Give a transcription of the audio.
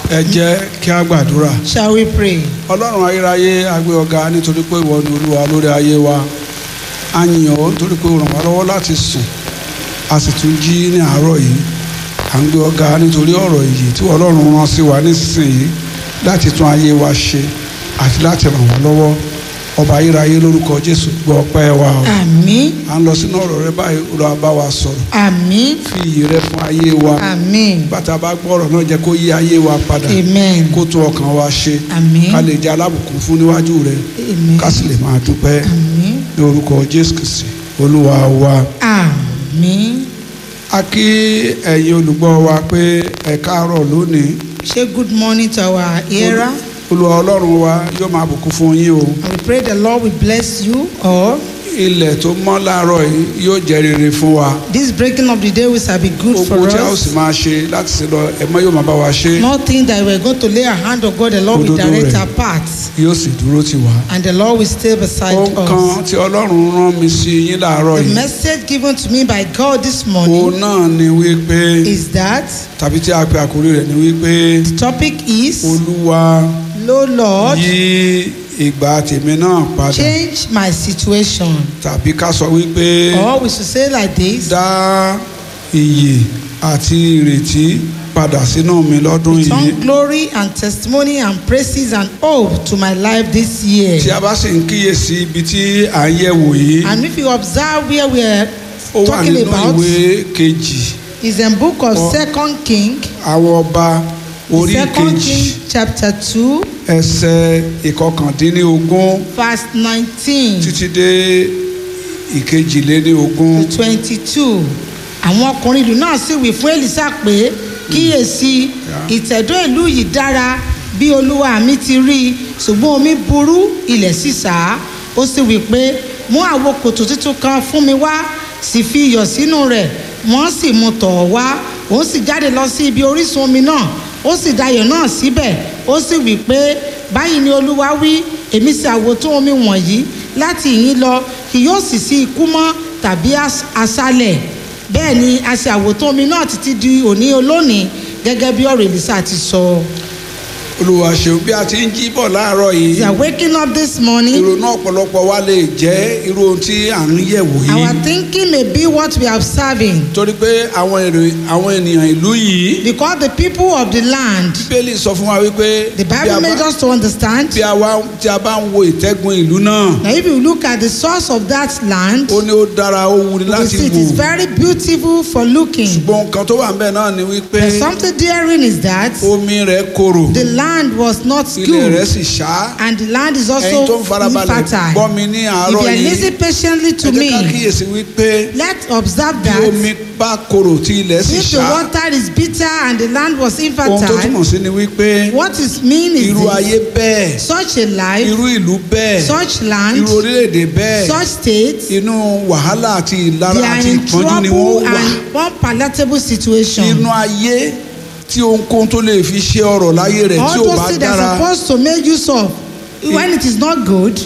ẹ jẹ́ kí a gbàdúrà Shall we pray? ọlọ́run ayérayé a gbé ọ̀gá nítorí pé ìwọ ni olúwa lórí ayé wa a yìn ọ́ nítorí pé o ràn wá lọ́wọ́ láti sùn a sì tún jí ní àárọ̀ yìí à ń gbé ọ̀gá nítorí ọ̀rọ̀ yìí tí ọlọ́run rán sí wa nísinsìnyí láti tún ayé wa ṣe àti láti ràn wá lọ́wọ́ ọba ayérayé lórúkọ jésù gbọ́ ọpẹ́ wa o Àmín. à ń lọ sínú ọ̀rọ̀ rẹ báyìí olúwa bá wa sọ̀rọ̀ Àmín. fi iyì rẹ fún ayé wa Àmín. bàtà bá gbọ́ ọ̀rọ̀ náà jẹ́ kó yí ayé wa padà Amen. kó tún ọkàn wa ṣe Àmín. ká lè jẹ́ alábùkún fún níwájú rẹ Amen. ká sì lè máa dúpẹ́ Àmín. ní orúkọ jésù kristi olúwa wa. Àmín. a kí ẹ̀yin olùgbọ́ wa pé ẹ káàárọ̀ lónìí Say good morning to our hearer. olúwa ọlọ́run wa yóò máa bùkún fún yín o And we pray the Lord will bless you all. ilẹ̀ tó mọ́ láàárọ̀ yìí yóò jẹ́ rere fún wa This breaking of the day will shall be good gbogbo for tí a ó sì us. máa ṣe láti ṣe lọ ẹ̀mọ́ yóò máa bá wa ṣe Nothing that we're going to lay our hand on God, the Lord will Òdodo direct rẹ̀. our paths. yóò sì dúró tì wá. And the Lord will stay beside ohun kan us. tí ọlọ́run rán mi sí yín láàárọ̀ The yìí message given to me by God this òun morning náà ni wípé is that tàbí tí a pe àkórí rẹ̀ ni wípé the topic is, olúwa Lo Lord, yí ìgbà tèmi náà padà change my situation. tàbí ká sọ wípé Or we should say like this, dá iyì àti ìrètí padà sínú mi lọ́dún yìí return glory and testimony and praises and hope to my life this year. tí a bá sì ń kíyèsí ibi tí à ń yẹ̀wò yìí And if you observe where we are ó wà talking nínú about, ìwé kejì is in book of Oh. Second King, àwọn ọba orí Second kejì King chapter two, ẹsẹ̀ ìkọkàndínlógún verse nineteen títí dé ìkejìléníogún to twenty-two. Àwọn ọkùnrin ìlú náà sì wí fún Èlísà pé kíyèsí ìtẹ̀dó ìlú yìí dára bí olúwa mi ti rí i ṣùgbọ́n omi burú ilẹ̀ sì sá ó sì wí pé mú àwo kòtò tuntun kan fún mi wá sì fi iyọ̀ sínú rẹ̀ wọ́n sì mú tọ̀ ọ́ wá òun sì jáde lọ sí ibi orísun omi náà ó sì dayọ̀ náà síbẹ̀ ó sì wí pé báyìí ni olúwa wí èmi sì àwòtún omi wọ̀nyí láti ìyín lọ kì yóò sì sí ikú mọ́ tàbí as- aṣálẹ̀ bẹ́ẹ̀ ni a ṣe àwòtán omi náà títí di òní olónìí gẹ́gẹ́ bí ọ̀rọ̀ Èlísà ti sọ. olúwa ṣeun bí a ti ń jí bọ̀ láàárọ̀ we yìí are waking up this morning ìrònú ọ̀pọ̀lọpọ̀ wa lè jẹ́ irú ohun tí à ń yẹ̀wò our yìí thinking may be what we are observing torí pé àwọn èrò àwọn ènìyàn ìlú yìí because the people of the land bíbélì sọ fún wa wípé the bí a bible made bá- us to understand bí a wá tí a bá ń wo ìtẹ́gun ìlú náà that if you look at the source of that land ó ní ó dára ó wuni you will láti see it wò is very beautiful for looking ṣùgbọ́n nǹkan tó wà ń bẹ̀ náà ni wípé but something therein is that omi rẹ̀ korò the land was not ilẹ̀ rẹ̀ good sì ṣá and the land is ẹ̀yin tó also ń farabalẹ̀ gbọ́ infertile mi ní if àárọ̀ you are yìí listening patiently to ẹ jẹ́ ká me kíyèsí wípé let's observe bí that omi bá korò tí ilẹ̀ sì if the ṣá water is bitter and the land was ohun tó infertile túmọ̀ sí ni wípé what is mean is irú ayé this bẹ́ẹ̀ such a life irú ìlú bẹ́ẹ̀ such land irú orílẹ̀-èdè bẹ́ẹ̀ such state inú wàhálà àti they ìlara are àti in ìpọ́njú ni trouble wọ́n wà and unpalatable situation nínú ayé tí ohunkóhun tó lè fi ṣe ọ̀rọ̀ láyé rẹ̀ tí all ò bá those things they are dára supposed to make use of when it is not good